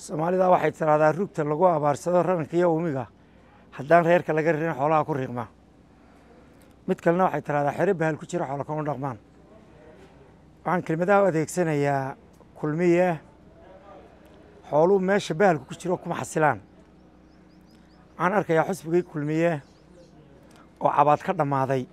soomaalida waxay tiraahdaa rugta lagu abaarsado raranka iyo uumiga haddaan reerka laga ririn xoolaha ku riiqma mid kalena waxay tiraahdaa xere bahal ku jira xoola kama dhaqmaan waxaan kelmadaha u adeegsanayaa kulmiye xooluhu meesha bahalku ku jiro kuma xasilaan waxaan arkayaa xusbigii kulmiye oo cabaad ka dhammaaday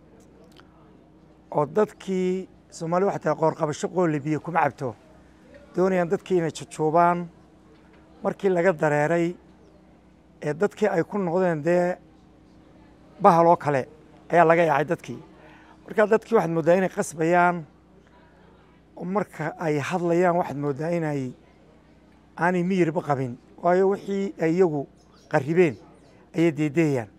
oo dadkii soomaalida waxay tiraha qoorqabasho qooli biyo kuma cabto doonayaan dadkii inay jujuubaan markii laga dareeray ee dadkii ay ku noqdeen dee bahal oo kale ayaa laga yaacay dadkii markaa dadkii waxaad mooddaa inay qasbayaan oo marka ay hadlayaan waxaad mooddaa inay aanay miyirba qabin waayo wixii ay iyagu qarribeen ayay deedeeyaan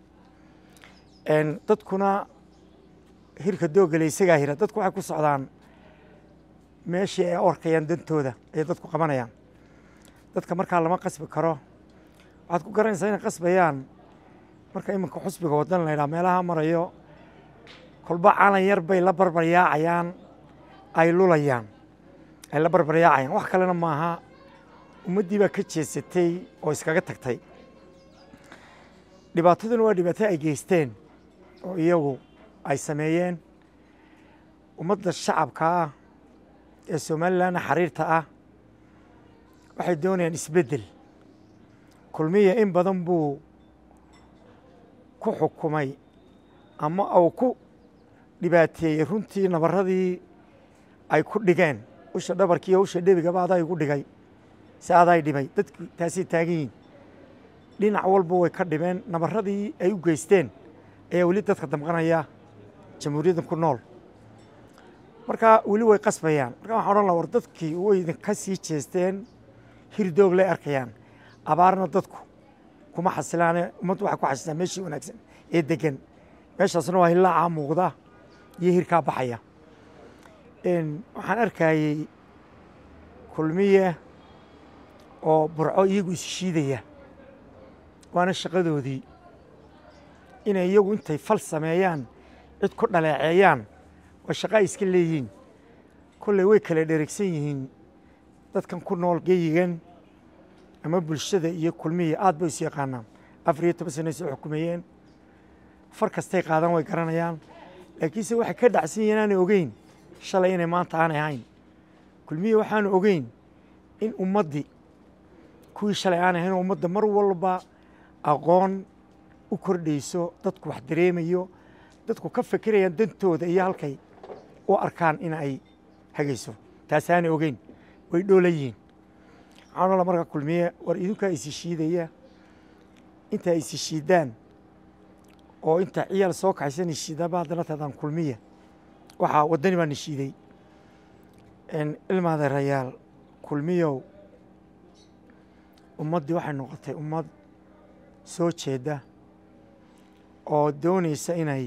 dadkuna hirka doogale isagaa hira dadku waxay ku socdaan meeshii ay orkayaan dantooda ayay dadku qabanayaan dadka markaa lama qasbi karo waxaad ku garanaysaa inay qasbayaan marka iminka xusbiga wadan la ydhaha meelaha marayo kolba calan yar bay la barbaryaacayaan ay lulayaan ay la barbaryaacayaan wax kalena maaha ummaddii baa ka jeesatay oo iskaga tagtay dhibaataduna waa dhibaato ay geysteen oo iyagu ay sameeyeen ummadda shacabka ah ee somalilanna xariirta ah waxay doonayaan isbeddel kulmiya in badan buu ku xukumay ama uu ku dhibaateeyey runtii nabarradii ay ku dhigeen usha dhabarkii iyo usha dhebigaba adaa igu dhigay si aday dhibay dadku taasay taagan yihin dhinac walba way ka dhibeen nabarradii ay u geysteen ayaa weli dadka damqanaya jamhuuriyaddan ku nool marka weli way qasbayaan marka waxaan odhan laha war dadkii way idinka sii jeesteen hirdoog lay arkayaan abaarna dadku kuma xasilaane ummaddu waxay ku xasilaan meeshii wanaagsan ee degan meeshaasna waa hilaacaa muuqda iyo hirkaa baxaya waxaan arkayey kulmiye oo burco iyagu isshiidaya waana shaqadoodii inay iyagu intay fal sameeyaan cid ku dhaleeceeyaan waa shaqo ay iska leeyihiin kolley way kala dheregsan yihiin dadkan ku nool geyigan ama bulshada iyo kulmiya aad bay isu yaqaanaan afar iyo toban sana soo xukumeeyeen far kastay qaadan way garanayaan laakiinse waxay ka dhacsan yihiin aanay ogeyn shalay inay maanta aanay ahayn kulmiya waxaanu ogeyn in ummaddii kuwii shalay aanay ahayn oo ummadda mar walba aqoon u kordhayso dadku wax dareemayo dadku ka fekerayaan dantooda iyo halkay u arkaan in ay hagayso taasaanay ogeyn way dhoola yihiin waxaan ola marka kulmiye war idinkaa isi shiidaya intaa isi shiidaan oo inta ciyaal soo kaxaysan ishiidaba haddana taadaan kulmiya waxaa waddani baa nishiiday ilmaadeerayaal kulmiyow ummaddii waxay noqotay ummad soo jeeda oo doonaysa inay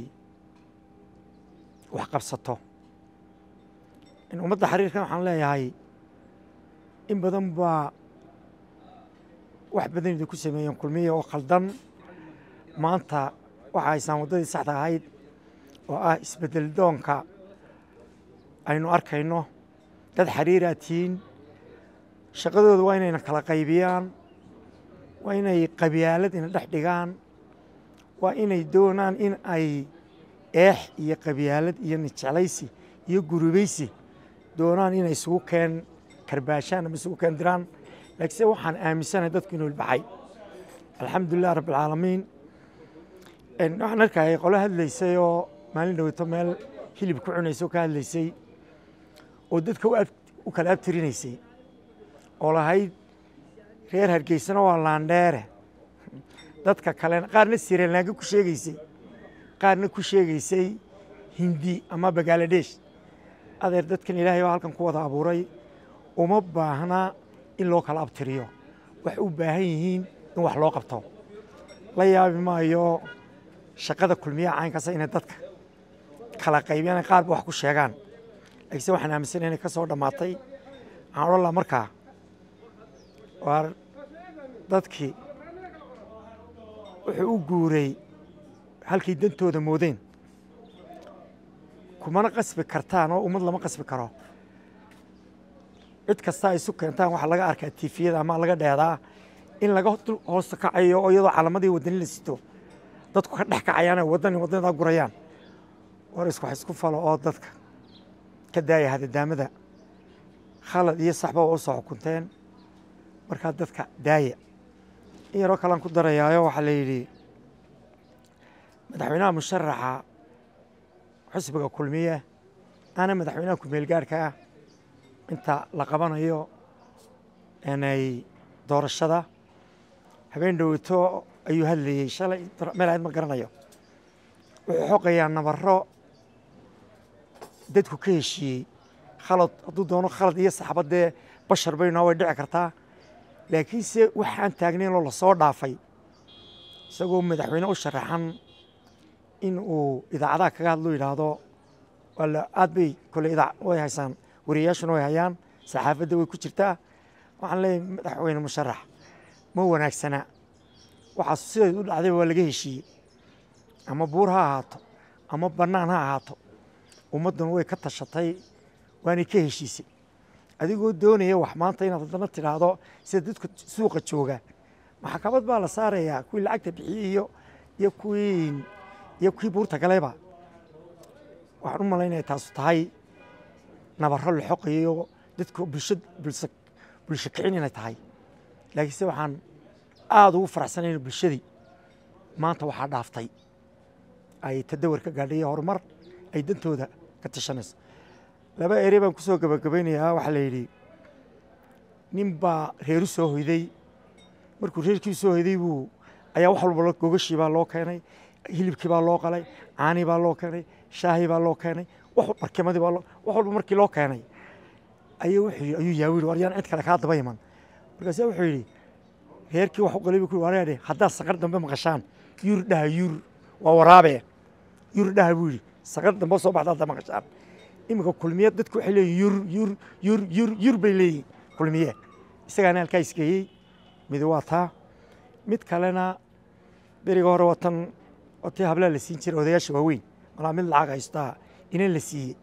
wax qabsato ummadda xariirkan waxaan leeyahay in badan baa wax badan idinku sameeyeen kulmiya oo khaldan maanta waxa haysaan waddadii saxda ahayd oo ah isbeddel doonka aynu arkayno dad xariiraa tihiin shaqadooda waa inayna kala qaybiyaan waa inay qabyaalad ina dhex dhigaan waa inay doonaan in ay eex iyo qabyaalad iyo nijeclaysi iyo gurubaysi doonaan inay isugu keen karbaashaan ama isugu keen diraan laakiinse waxaan aaminsanahay dadku inuu ilbaxay alxamdulilah rabbilcaalamiin waxaan arkayay qolo hadlaysay oo maalin dhoweyto meel hilib ku cunaysay oo ka hadlaysay oo dadka u kala abtirinaysay oo lahayd reer hargeysana waa laandheere dadka kalena qaarna sirelnaanga ku sheegeysay qaarna ku sheegeysay hindi ama bangaladesh adeer dadkan ilaahay baa halkan ku wada abuuray uma baahna in loo kala abtiriyo waxay u baahan yihiin in wax loo qabto la yaabi maayo shaqada kulmiyaha caynkaasa inay dadka kala qaybiyaan qaarba wax ku sheegaan laakiinse waxaan aaminsanay inay ka soo dhammaatay waxaan odhan laha markaa waar dadkii wuxuu u guuray halkay dantooda moodeen kumana qasbi kartaan oo ummad lama qasbi karo cid kasta ay isu keentaan waxaa laga arkaa tiifiyada ama laga dheedaa in laga hoosta kacayo oo iyadoo calamadii wadani la sito dadku ka dhex kacayaan ay wadani wadanadaa gurayaan war isku wax isku falo oo dadka ka daaya hadadaamada khalad iyo saxba waa usoo xukunteen markaa dadka daaya in yaroo kalean ku darayaayo waxaa la yidhi madaxweynaha musharaxa xusbiga kulmiye ana madaxweynaha kumeelgaarhka ah inta la qabanayo inay doorashada habeen dhoweyto ayuu hadlayey shalay meel ayd ma garanayo wuxuu xoqayaa nabaro dadku ka heshiiyey khalad hadduu doono khalad iyo saxba dee bashar baynoo way dhici kartaa laakiinse waxaan taagnayn oo lasoo dhaafay isagoo madaxweyne u sharaxan in uu idaacadaha kaga hadlo yidhaahdo wala aad bay kole idaa way haysaan wariyayaashuna way hayaan saxaafadda way ku jirtaa waxaan leeyahay madaxweyne musharax ma wanaagsana waxaas sideed u dhacday waa laga heshiiyey ama buur ha ahaato ama bannaan ha ahaato ummadduna way ka tashatay waanay ka heshiisay adigoo doonaya wax maanta inaad haddana tidhaahdo sida dadka suuqa jooga maxkamad baa la saarayaa kuwii lacagta bixiyey iyo iyo kuwii iyo kuwii buurta galeyba waxaan u malaynaya taasu tahay nabaro la xoqayo dadka bulsha bulsa bulsho kicin inay tahay laakiinse waxaan aada ugu faraxsanayna bulshadii maanta waxaa dhaaftay ay tadawar ka gaadhay horumar ay dantooda ka tashanayso laba ere baan ku soo gabagabaynayaa waxaa la yidhi nin baa reeru soo hoyday markuu reerkii soo hoyday buu ayaa wax walba gogashii baa loo keenay hilibkii baa loo qalay caanii baa loo keenay shaahii baa loo keenay wax barkimadii baa wax walba markii loo keenay ayuu wuxuu ayuu yaa yidhi waryaan cid kale kaa daba iman markaasa wuxuu yidhi reerkii wax u qalay buu ku wareedhe haddaad saqar dambe maqashaan yur dhaha yur waa waraabe yur dhaha buu yidhi saqar dambe soo baxda hadda maqashaan iminka kulmiye dadku waxay leeyihin yur yur yur yur yur bay leeyihin kulmiye isagaana halkaa isgeeyey mid waa taa mid kalena beriga hore waa tan waa tii hablaa la siin jiray odayaasha waaweyn malaa mid lacag haystaa inan la siiyey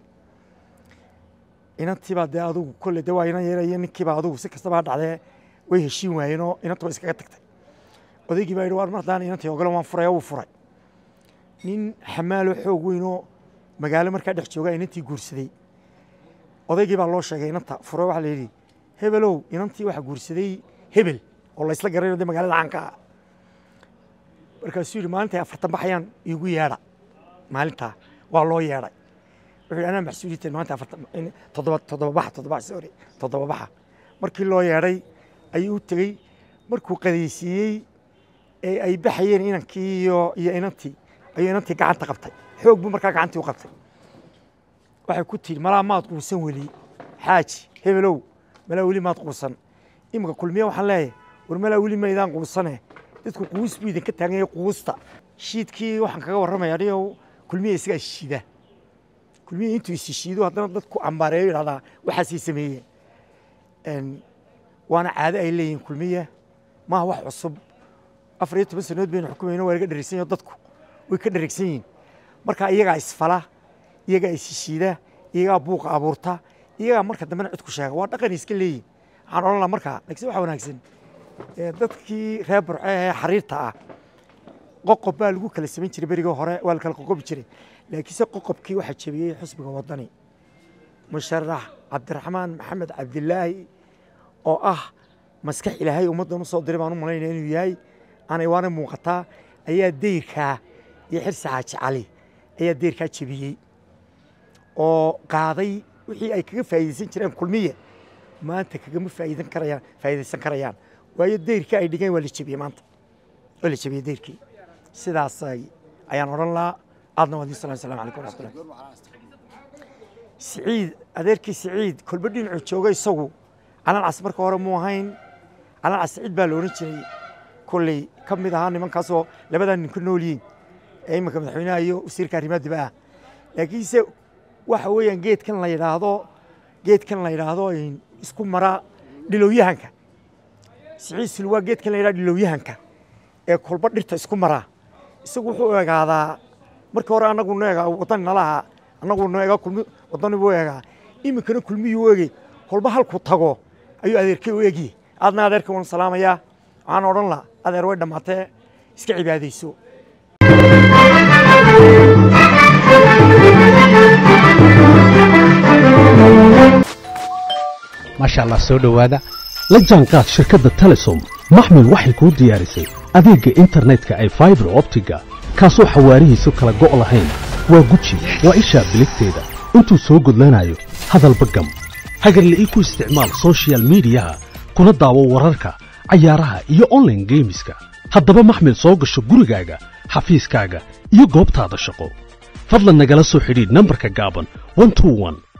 inantiibaa dee adugu kolle de waa inan yeelaya ninkiibaa adugu si kastaba ha dhacdee way heshiin waayeenoo inanta waa iskaga tagtay odaygii baa yidhi waar mar haddaan inantii ogolan waan furaya wuu furay nin xamaaloo xoog weynoo magaalo markaa dhex jooga inantii guursaday odaygii baa loo sheegay inanta fure waxaa la yidhi hebelow inantii waxaa guursaday hebel oo la isla garanayo de magaalada caanka ah markaasuu yidhi maalintay afartan baxayaan iigu yeedha maalintaa waa loo yeedhay wuxuu yidhi anaa maxsuuliyiteen maalinta afartan toddoba toddoba baxa toddoba baxa sorry toddoba baxa markii loo yeedhay ayuu u tegey markuu qadaysiiyey ee ay baxayeen inankii iyo iyo inantii ayuu inantii gacanta qabtay xoog buu markaa gacantii u qabtay waxay ku tihi malaa maad quusan weli xaaji hebelow malaa weli maad quusan iminka kulmiye waxaan leeyahay war malaa weli maydaan quusane dadku quus buu idinka taaganyay quusta shiidkii waxaan kaga warramaya anigo kulmiye isagaa ishiida kulmiye intuu isishiido haddana dadku ambaareeyo yidhahdaa waxaasay sameeyeen waana caado ay leeyihin kulmiye maaha wax cusub afar iyo toban sanood baynu xukumayno waa laga dherigsan yaho dadku way ka dherigsan yihin marka iyagaa isfala iyagaa isishiida iyagaa buuqa abuurta iyagaa marka dambena cid ku sheega waa dhaqan iska leeyihin waxaan odhan laha markaa laakiin waxa wanaagsan dadkii reer burce ee xariirta ah qoqob baa lagu kala samayn jiray berigii hore waa la kala qoqobi jiray laakiinse qoqobkii waxaa jebiyey xusbiga wadani musharax cabdiraxmaan maxamed cabdilaahi oo ah maskax ilaahay ummaddan u soo diray baan u malaynaya inuu yahay aanay waana muuqataa ayaa deyrkaa iyo xirsi xaaji cali ayaa deyrkaa jebiyey oo qaaday wixii ay kaga faa'iidaysan jireen kulmiye maanta kagama faa'iidan karayaan faa'iidaysan karayaan waayo deyrkii ay dhigeen waa la jebiyey maanta waa la jebiyey deyrkii sidaas ayaan odhan lahaa aadna waa diin salam assalamu calaykum waraxmatullah siciid adeerkii siciid kolba dhinacuu jooga isagu calan cas marka hore muu ahayn calan cas siciid baa la odhan jiray kolley ka mid ahaa nimankaasoo labadaa nin ku nool yihiin ee iminka madaxweynaha iyo wasiirka arrimaha dibadda ah laakiinse waxa weeyaan geedkan la yidhaahdo geedkan la yidhaahdo isku mara dhilowyahanka siciid sil waa geedkan la yidhahdo dhilowyahanka ee kolba dhirta isku maraa isagu wuxuu egaadaa markii hore annagu no egaa wadani nalaha annagu no egaa kulmi wadani buu egaa iminkana kulmiyuu ege kolba halku tago ayuu adeerkay u egyi aadna adeerka waan salaamayaa waxaan odhan laha adeer way dhammaatee iska cibaadayso maasha allah soo dhowaada la jaanqaad shirkadda telesom maxmil waxay kuu diyaarisay adeegga internetka ay faibar optiga kaasoo xawaarihiisu kala go' lahayn waa guji waa ishaa biligteeda intuu soo gudlanayo hadalba gam hagarla'ii ku isticmaal soshiyal miidiyaha kuna daawo wararka cayaaraha iyo onlaine geemiska haddaba maxmil soo gasho gurigaaga xafiiskaaga iyo goobtaada shaqo fadlan nagala soo xidhiidh nambarka gaaban